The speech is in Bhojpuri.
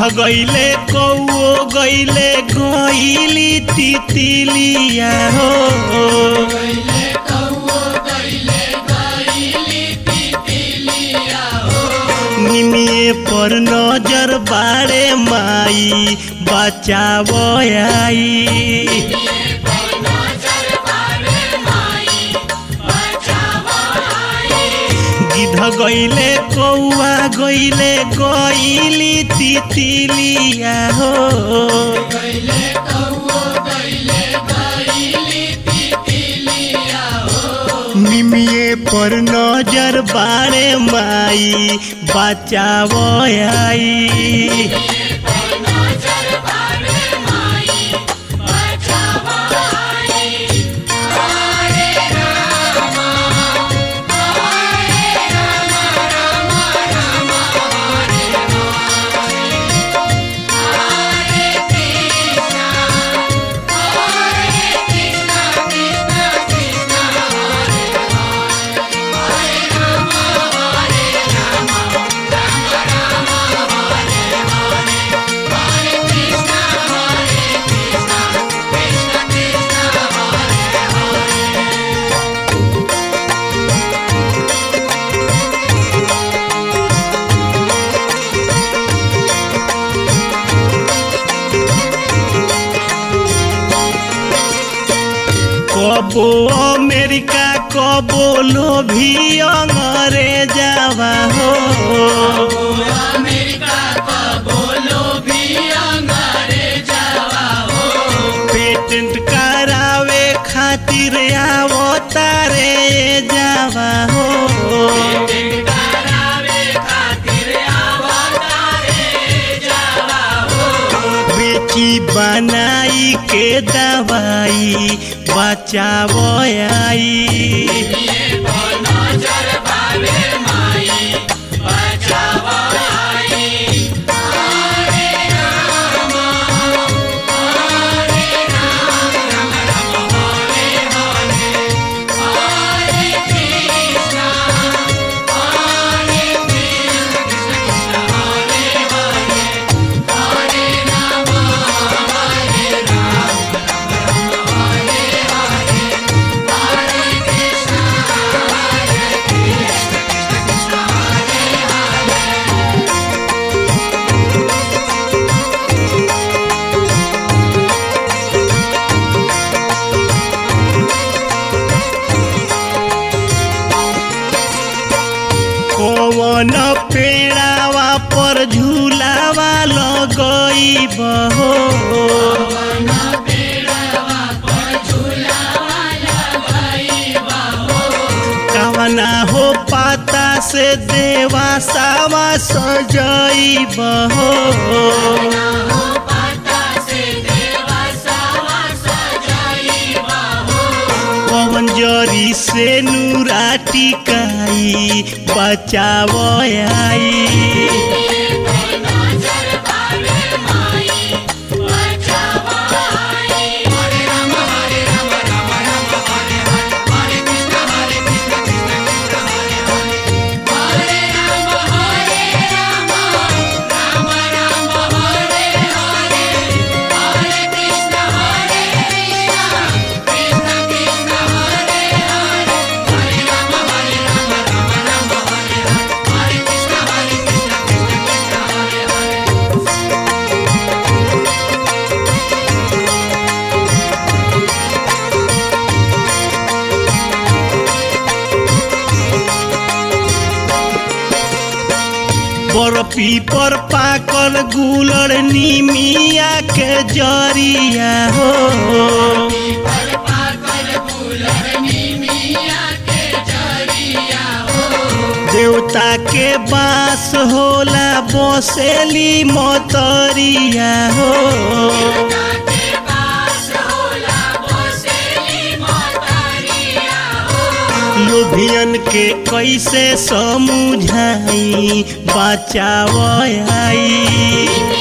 गईले कौओ गईले गईली तितिलिया हो निमिए पर नजर बाड़े माई बचाव आई गिध गईले कौआ गईले गईली तितिलिया हो निमिए पर नजर बाड़े माई बचाव आई कबो अमेरिका कबो लोभी अंग्रेजावा हो पेटेंट करावे खातिर आवतारे जावा हो बेची बनाई के दवाई बचाव आई कौन पेड़ावा पर झूलावा लगई बहो कवना हो पाता से देवा सावा सजई बहो पवन जरी से नूरा टिकाई बचाव आई बर्फी पर पाकल गुलर निमिया के जरिया हो देवता के बास होला बसेली मतरिया हो लोभियन के कैसे समझाई बचाव आई